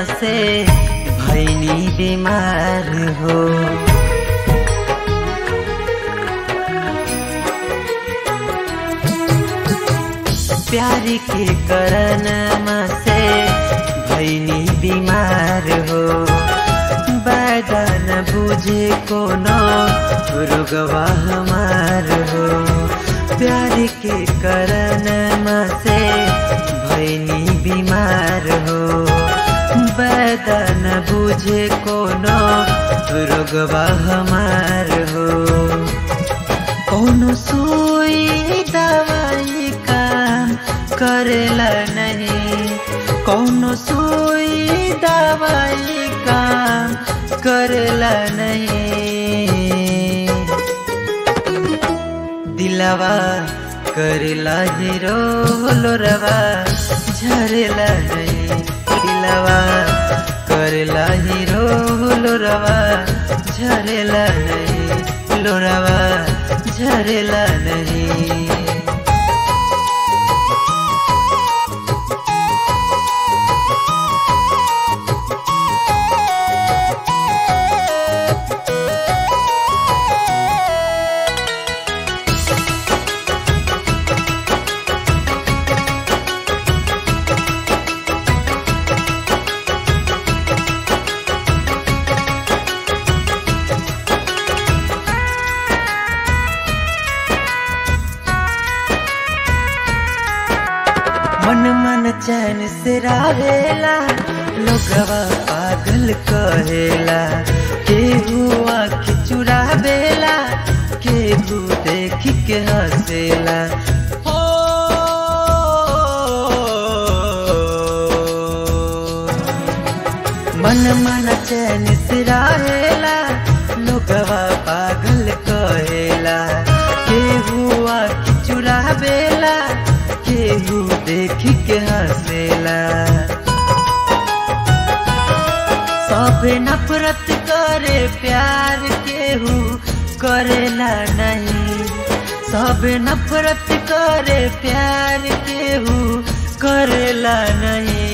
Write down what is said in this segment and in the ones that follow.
से भैनी बीमार हो प्यार के करन से भैनी बीमार हो बैदन बुझे कोनो रुगवा हमार हो प्यार के करन से भैनी बीमार हो बैदन बुझे कोनो रुगवा हमार हो कोनो सुई दवाई काम करेला नहीं कोनो सुई दवाई काम करेला नहीं दिलवा करेला हीरो लोरवा झरेला नहीं दिलवा करेला हीरो लोरवा झरेला नहीं लोरवा झरेला नहीं मन मन चैन से रहेला लोगवा पागल कहेला केहू आँख चुरावेला केहू देख के हंसेला हो मन मन चैन से रहेला लोगवा पागल कहेला केहू आँख चुरावेला केहू देख के हंसेला सब नफरत करे प्यार केहू करेला नहीं सब नफरत करे प्यार केहू करेला नहीं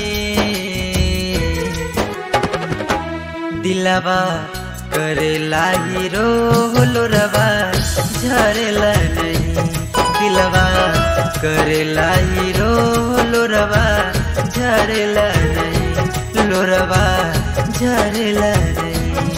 दिलवा करेला हीरो लोरवा झरेला नहीं दिलवा करेला हीरो लोरवा झरेला नहीं लोरवा झरेला नहीं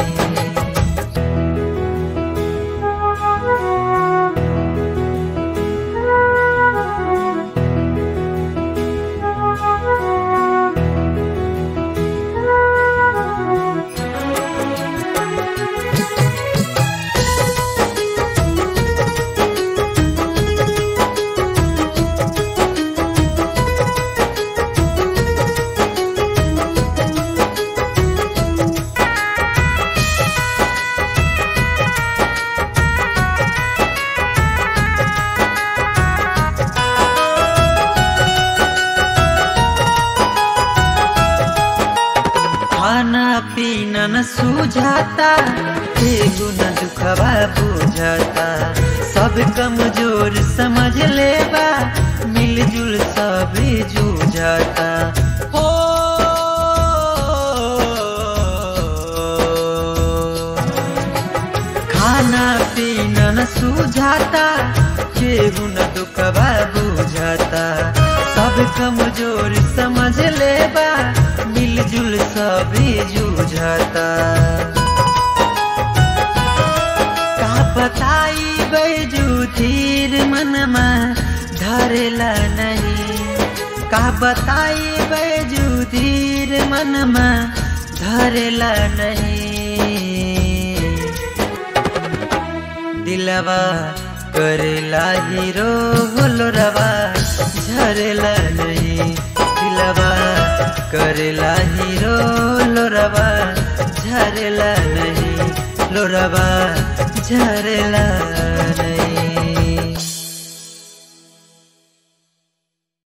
खाना पीना न सूझाता केहू न दुखवा बुझाता सब कमजोर समझ लेबा मिलजुल सब जूझाता हो खाना पीना न सूझाता केहू न दुखवा बुझाता सब कमजोर समझ लेबा मिलजुल सब जूझाता का बताई बैजू धीर मनमा धरेला नहीं का बताई बैजू धीर मनमा धरेला नहीं दिलवा करेला हीरो लोरवा झरेला नहीं दिलवा करेला हीरो लोरवा झरेला नहीं लोरवा झरेला नहीं